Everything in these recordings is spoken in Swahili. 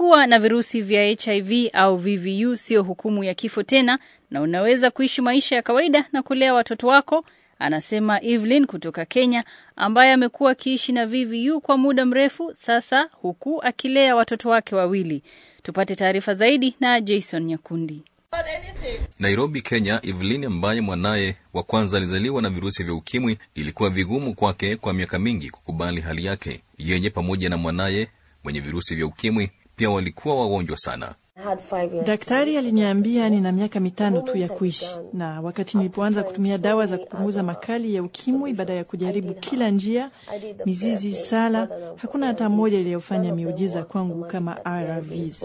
Kuwa na virusi vya HIV au VVU sio hukumu ya kifo tena, na unaweza kuishi maisha ya kawaida na kulea watoto wako, anasema Evelyn kutoka Kenya, ambaye amekuwa akiishi na VVU kwa muda mrefu sasa, huku akilea watoto wake wawili. Tupate taarifa zaidi na Jason Nyakundi. Nairobi, Kenya. Evelyn ambaye mwanaye wa kwanza alizaliwa na virusi vya ukimwi, ilikuwa vigumu kwake kwa miaka mingi kukubali hali yake. Yeye pamoja na mwanaye mwenye virusi vya ukimwi pia walikuwa wagonjwa sana. Daktari aliniambia nina miaka mitano tu ya kuishi, na wakati nilipoanza kutumia dawa za kupunguza makali ya ukimwi, baada ya kujaribu kila njia, mizizi, sala, hakuna hata moja iliyofanya miujiza kwangu kama ARVs.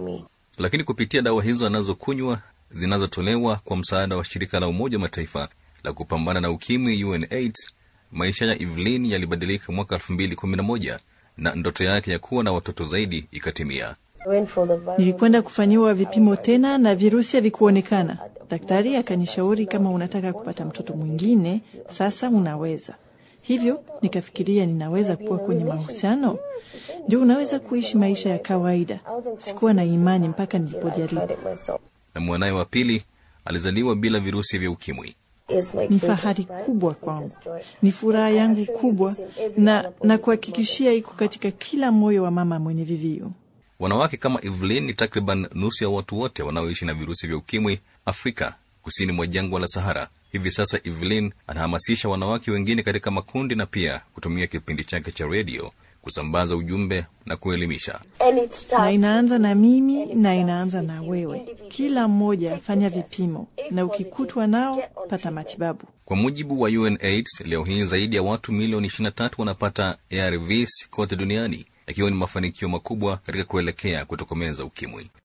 Lakini kupitia dawa hizo anazokunywa zinazotolewa kwa msaada wa shirika la Umoja wa Mataifa la kupambana na ukimwi UNAIDS, maisha ya Evelyn yalibadilika mwaka elfu mbili kumi na moja na ndoto yake ya kuwa na watoto zaidi ikatimia. Nilikwenda kufanyiwa vipimo tena na virusi havikuonekana. Daktari akanishauri kama unataka kupata mtoto mwingine, sasa unaweza hivyo. Nikafikiria ninaweza kuwa kwenye mahusiano, ndio unaweza kuishi maisha ya kawaida. Sikuwa na imani mpaka nilipojaribu. Na mwanaye wa pili alizaliwa bila virusi vya ukimwi. Ni fahari kubwa kwangu, ni furaha yangu kubwa, na na kuhakikishia iko katika kila moyo wa mama mwenye VVU. Wanawake kama Evelyn ni takriban nusu ya watu wote wanaoishi na virusi vya ukimwi Afrika kusini mwa jangwa la Sahara. Hivi sasa Evelyn anahamasisha wanawake wengine katika makundi na pia kutumia kipindi chake cha redio kusambaza ujumbe na kuelimisha. Na inaanza na mimi na inaanza na wewe. Kila mmoja fanya vipimo, na ukikutwa nao pata matibabu. Kwa mujibu wa UNAIDS, leo hii zaidi ya watu milioni 23 wanapata ARVs kote duniani, yakiwa ni mafanikio makubwa katika kuelekea kutokomeza ukimwi.